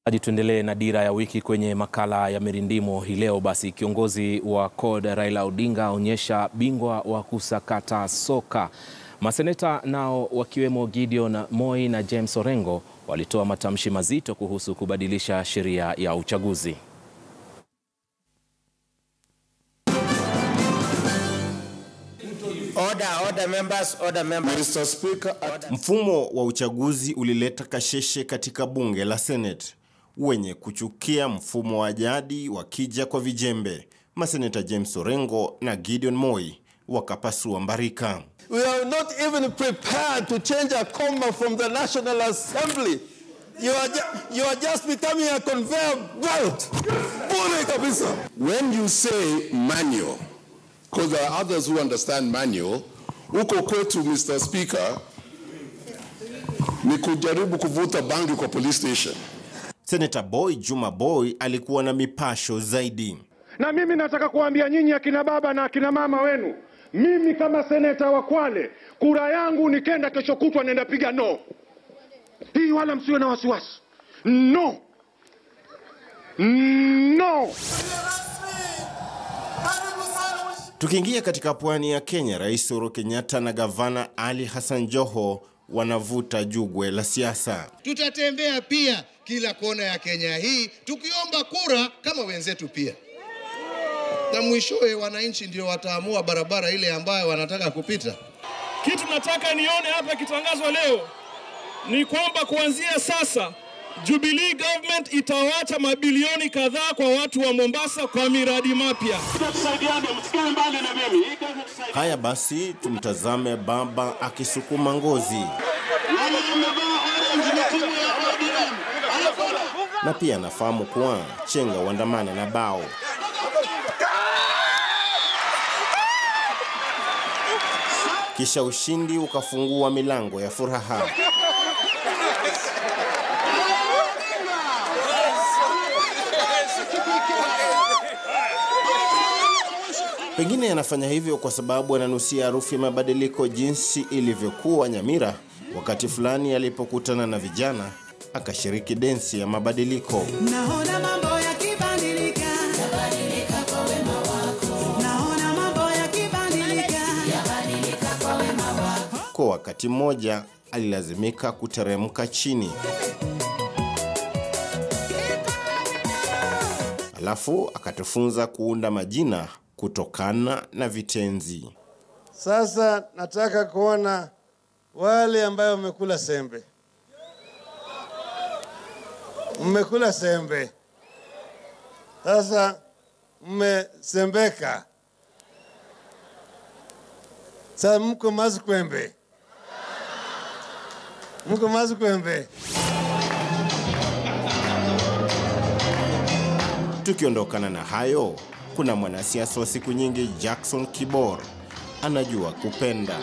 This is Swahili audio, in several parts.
Hadi tuendelee na dira ya wiki kwenye makala ya mirindimo hii leo. Basi kiongozi wa CORD Raila Odinga aonyesha bingwa wa kusakata soka. Maseneta nao wakiwemo Gideon Moi na James Orengo walitoa matamshi mazito kuhusu kubadilisha sheria ya uchaguzi. Order, order members, order members. Mr. Speaker, at Mfumo wa uchaguzi ulileta kasheshe katika bunge la Senate. Wenye kuchukia mfumo wa jadi wakija kwa vijembe, maseneta James Orengo na Gideon Moi wakapasua mbarika. we are not even prepared to change a comma from the National Assembly. You are, ju- you are just becoming a conveyor belt. Bure kabisa. When you say manual, because there are others who understand manual, huko kwetu Mr. Speaker, ni kujaribu kuvuta bangi kwa police station. Seneta Boy Juma Boy alikuwa na mipasho zaidi. Na mimi nataka kuambia nyinyi akina baba na akina mama wenu, mimi kama seneta wa Kwale, kura yangu nikenda kesho kutwa nenda piga no. Hii wala msiwe na wasiwasi. No. No. Tukiingia katika pwani ya Kenya, Rais Uhuru Kenyatta na gavana Ali Hassan Joho wanavuta jugwe la siasa. Tutatembea pia kila kona ya Kenya hii tukiomba kura kama wenzetu pia, na mwishowe wananchi ndio wataamua barabara ile ambayo wanataka kupita. Kitu nataka nione hapa kitangazwa leo ni kwamba kuanzia sasa Jubilee government itawacha mabilioni kadhaa kwa watu wa Mombasa kwa miradi mapya. Haya basi, tumtazame baba akisukuma ngozi, na pia anafahamu kuwa chenga uandamana na bao. Kisha ushindi ukafungua milango ya furaha. Pengine anafanya hivyo kwa sababu ananusia harufu ya mabadiliko, jinsi ilivyokuwa Nyamira wakati fulani alipokutana na vijana akashiriki densi ya mabadiliko. Naona mambo yakibadilika, yabadilika kwa wema wako. Naona mambo yakibadilika, yabadilika kwa wema wako. Kwa wakati mmoja alilazimika kuteremka chini, alafu akatufunza kuunda majina kutokana na vitenzi. Sasa nataka kuona wale ambayo wamekula sembe. Mmekula sembe. Sasa mmesembeka. Sasa mko mazikwembe. Mko mazikwembe. Tukiondokana na hayo, kuna mwanasiasa wa siku nyingi Jackson Kibor anajua kupenda.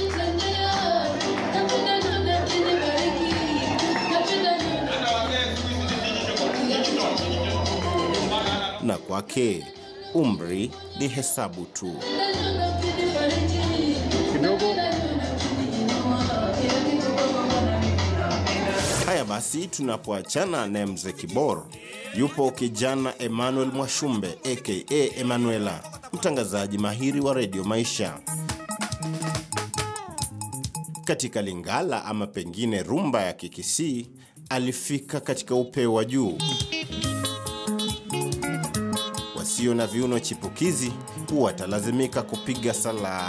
Na kwake umri ni hesabu tu. Haya basi, tunapoachana na mzee Kibor, yupo kijana Emmanuel Mwashumbe aka Emanuela, mtangazaji mahiri wa redio Maisha. Katika Lingala ama pengine rumba ya Kikisii, alifika katika upeo wa juu. Wasio na viuno chipukizi watalazimika kupiga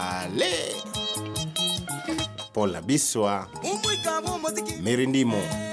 salale. Pola Biswa, Mirindimo.